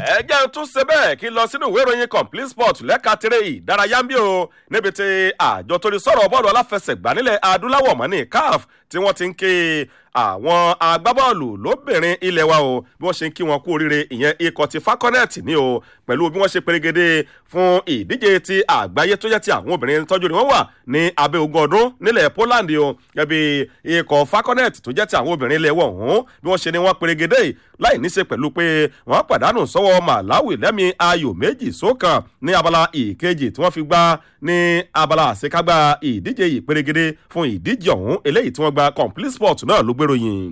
ẹ jẹ́ tún ṣe bẹ́ẹ̀ kí n lọ sínú ìwé ìròyìn complete sport lẹ́ka tirẹ̀ ìdárayá ń bí o níbi tí àjọ torí sọ̀rọ̀ bọ́ọ̀lù aláfẹsẹ̀gbá nílẹ̀ adúláwọ̀ mọ́ ní caf tí wọ́n ti ń ké àwọn agbábọ́ọ̀lù lóbìnrin ilẹ̀ wa o bí wọ́n ṣe ń kí wọn kú oríire ìyẹn ikọ̀ ti falconet ní o pẹ̀lú bí wọ́n ṣe perégedé fún ìdíje ti àgbáyé tó jẹ́ ti àwọn obìnrin tọ́jú ni wọ́n wà ní abẹ́ ogún ọdún nílẹ̀ poland o gẹ́bí ikọ̀ falconet tó jẹ́ ti àwọn obìnrin ilẹ̀ wọ̀ ọ̀hún bí wọ́n ṣe ni wọ́n perégedé láì ní ṣe pẹ̀lú pé wọ́n pàdánù sọ́wọ́ malawi lẹ́mí ayò méjì sókàn ní abala ìkejì tí wọ́n fi gbá ní abala àṣekágbá ìdíje ìperégedé fún ìdíje ọ̀hún eléyìí tí wọ́n gba complete sport náà ló gbèròyìn.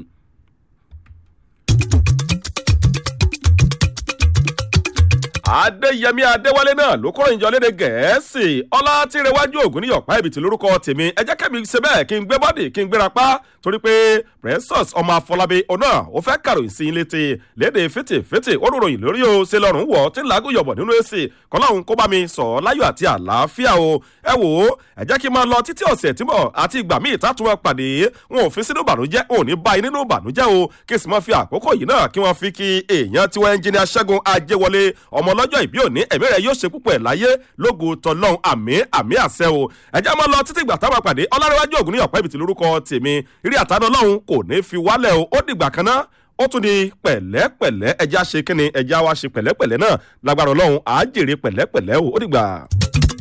adéyẹmí adéwálé náà ló kúrò ìjọ léde gẹ̀ẹ́sì ọlá tí rẹwájú ògùn ní ọ̀pá ìbìtì lórúkọ tèmi ẹ jẹ́ kẹ́mi ṣe bẹ́ẹ̀ kí n gbé bọ́dì kí n gbéra pa torí pé precious ọmọ afọlábí ọ̀nà ó fẹ́ kàròyìn sí ilé ti léde fètèfètè ó ròyìn lórí o ṣe lọ́rùn wọ̀ tí ń làágùn yọ̀bọ̀ nínú èsì kọ́láhùn kó bá mi sọ láyọ̀ àti àlàáfíà o ẹ wò ó ẹ jẹ́ kí n máa lọ títí ọ̀sẹ̀ tí mọ̀ àti ìgbà míì tá tún wọn pàdé wọn ò fi sínú ìbànújẹ́ ò ní bá nínú ìbànújẹ́ o kí sì máa fi àkókò yìí náà kí wọ́n fi kí èèyàn tiwọn ẹnjìnìà ṣẹ́gun ajẹ́wọlé ọmọ ọlọ́jọ́ ìbí òní ẹ̀mí rẹ̀ yóò ṣe púpọ̀ ẹ̀ láyé lógo tọ́lọ́hún àmì àmì àṣẹ o ẹ̀jẹ̀ máa lọ títí ìgbà táwọn pàdé ọlárẹ̀wájú ògùn ní ọ̀pẹ́ ibìtì lórúkọ tèmi rí àtàdọ́ lọ́hún kò ní fi wálẹ̀ o ó dìgbà kan náà ó tún di pẹ̀lẹ́pẹ̀lẹ́ ẹja ṣe kíni ẹja wa ṣe pẹ̀lẹ́pẹ̀lẹ́ náà lágbára ọlọ́run àá jèrè pẹ̀lẹ́pẹ̀lẹ́ o ó dìgbà.